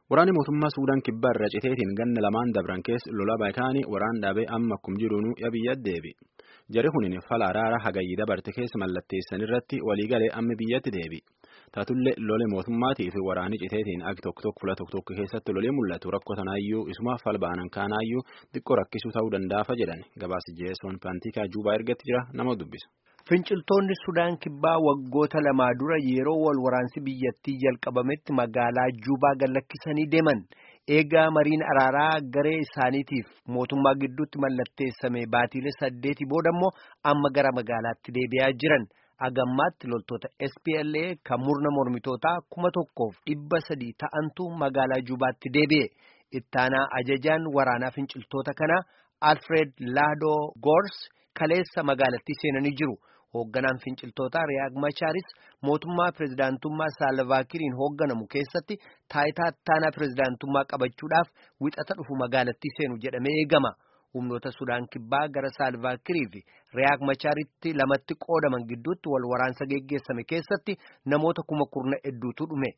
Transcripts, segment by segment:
Waraanni mootummaa Suudaan kibbaa irra citeetiin ganna lamaan dabran keessa lola baay'ataanii waraan dhaabee amma akkuma jiruunuu biyya deebi. Jari kunin fala araara hagayyii dabarte keessa mallatteessan irratti waliigalee amma biyyatti deebi. Taatullee lole mootummaatii fi waraanni citeetiin ag tokko tokko fula tokko tokko keessatti lolee mul'atu rakkoo tanaayyuu isuma falbaanan kaanaayyuu xiqqoo rakkisuu ta'uu danda'afa jedhan gabaasa jeesoon paantikaa juubaa ergatti jira nama dubbisa. Finciltoonni Sudaan kibbaa waggoota lamaa dura yeroo wal waraansi biyyattii jalqabametti magaalaa Juubaa gallakkisanii deeman. Eegaa mariin araaraa garee isaaniitiif mootummaa gidduutti mallatteessame baatiilee saddeetii booda immoo amma gara magaalaatti deebi'aa jiran. Agammaatti loltoota SPLA kan murna mormitootaa kuma tokkoof dhibba sadii ta'antu magaalaa Juubaatti deebi'e. Ittaanaa ajajaan waraanaa finciltoota kanaa Alfred Laadoo Goors kaleessa magaalattii seenanii jiru. Hoogganaan finciltootaa Riyaag Machaaris mootummaa pirezidaantummaa Saalvaakiriin hoogganamu keessatti taayitaa ittaanaa pirezidaantummaa qabachuudhaaf wixata dhufu magaalattii seenu jedhamee eegama. Humnoota Sudaan kibbaa gara Saalvaakirii fi Riyaag Machaaritti lamatti qoodaman gidduutti wal waraansa geggeessame keessatti namoota kuma kurna hedduutu dhume.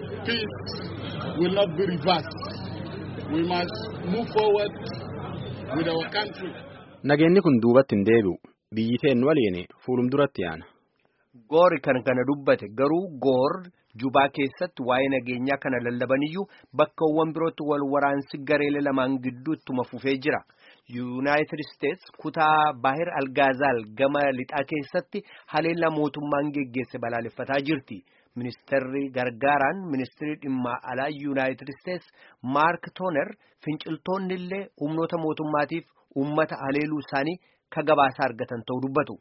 Nageenyi kun duubatti hin deebi'u. Biyyi teen waliin fuulum duratti yaana. Goori kan kana dubbate garuu goor jubaa keessatti waa'ee nageenyaa kana lallabaniyyuu bakkawwan birootti wal waraansi gareelee lamaan gidduuttuma fufee jira. Yuunaayitid Isteets kutaa Baahir Algaazaal gama lixaa keessatti haleellaa mootummaan geggeesse balaaleffataa jirti. Ministeerri gargaaraan ministeerri dhimma alaa Yuunaayitid Isteets Maark Tooner finciltoonni illee humnoota mootummaatiif uummata haleeluu isaanii ka gabaasa argatan ta'uu dubbatu.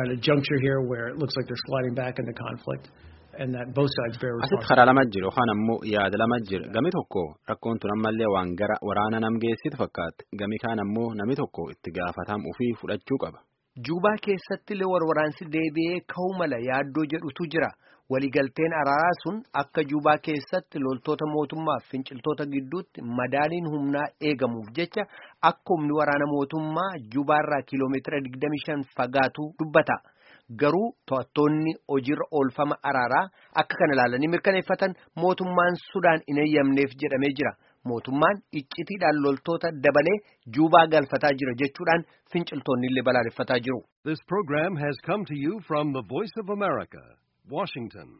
Asitti karaa lama jiru yookaan ammoo yaada lama jira. Gami tokko rakkoon tun ammallee waan gara waraana nam geessitu fakkaatti. Gami kaan ammoo nami tokko itti gaafatam ofii fudhachuu qaba. Juubaa keessatti illee warwaraansi deebi'ee ka'uu mala yaaddoo jedhutu jira. Waliigalteen araaraa sun akka Juubaa keessatti loltoota mootummaaf finciltoota gidduutti madaaliin humnaa eegamuuf jecha akka humni waraana mootummaa Juubaarraa kiiloomeetira 25 fagaatu dubbata. Garuu to'attoonni hojiirra oolfama araaraa akka kana ilaalanii mirkaneeffatan mootummaan Sudaan hin eeyyamneef jedhamee jira. Mootummaan iccitiidhaan loltoota dabalee Juubaa galfataa jira jechuudhaan finciltoonni illee balaaleffataa jiru. This program has come to you from the Voice of America, Washington.